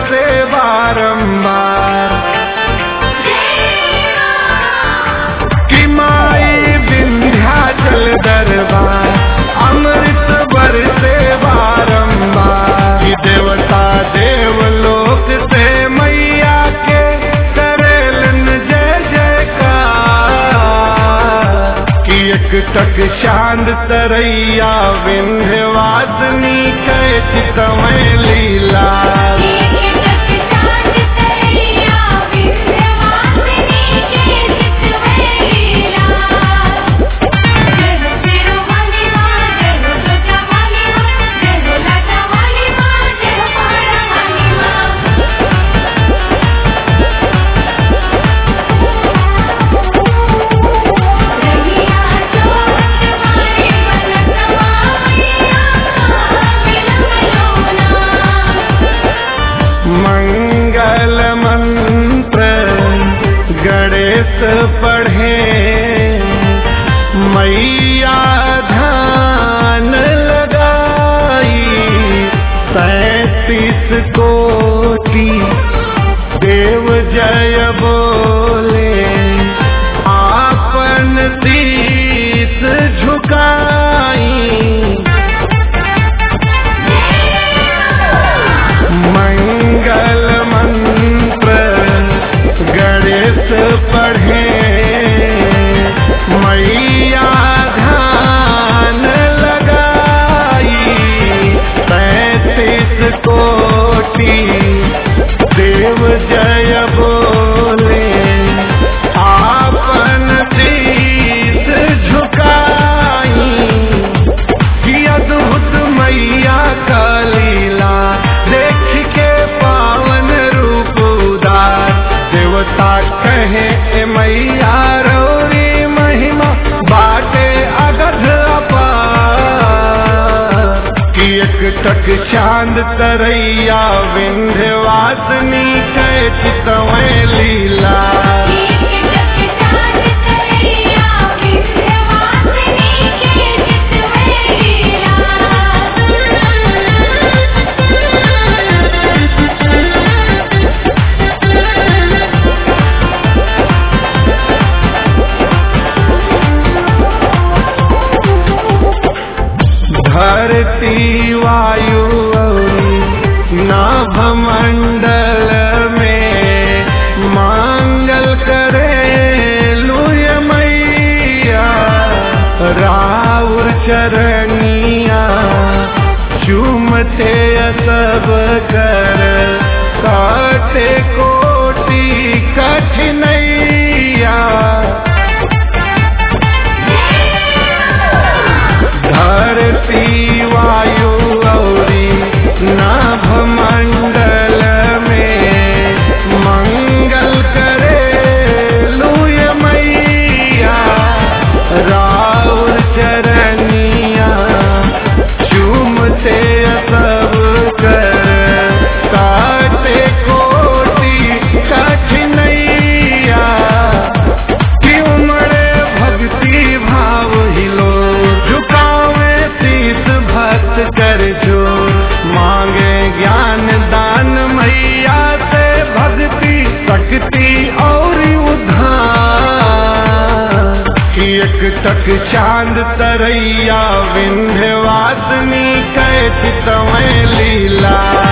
बरसे बारंबार कि माई विंध्याचल दरबार अमृत बरसे बारंबार कि देवता देवलोक से मैया के करेलन जय जयकार कि एक टक चांद तरैया विंध्यवासिनी कै चितमय लीला मंगल मंत्र गणेश पढ़े मैया ध्यान लगाई सैतीस कोटि देव जय बोले आपन शीस झुकाई मंगल मंत्र गणेश पढ़े मैया ध्यान लगाई पैंतीस कोटि देव जय बोले आपन शीस झुकाई कि अद्भुत मैया का लीला देख के पावन रूप उदार देवता कहे ए मैया रौरी महिमा बाटे अगध अपार कि एक टक चांद तरैया विंध्यवासिनी कै चितवय लीला धरती वायु अउरी नाभमंडल में मांगल करे लुय मैया राउर चरनिया चूमते सब कर काटे कोटि कठिनैया धरती वायु गौरी नाभमंडल में मंगल करे लुय मैया राउर चरनिया चूमते सब कर काटे कोटि कठिनैया कि उमड़े भक्ति भाव हिलो झुकावे शीस भक्त कर जोर मांगे ज्ञान दान मैया से भक्ति शक्ति और उद्धार कि एक टक चांद तरैया विंध्यवासिनी कै चितमय लीला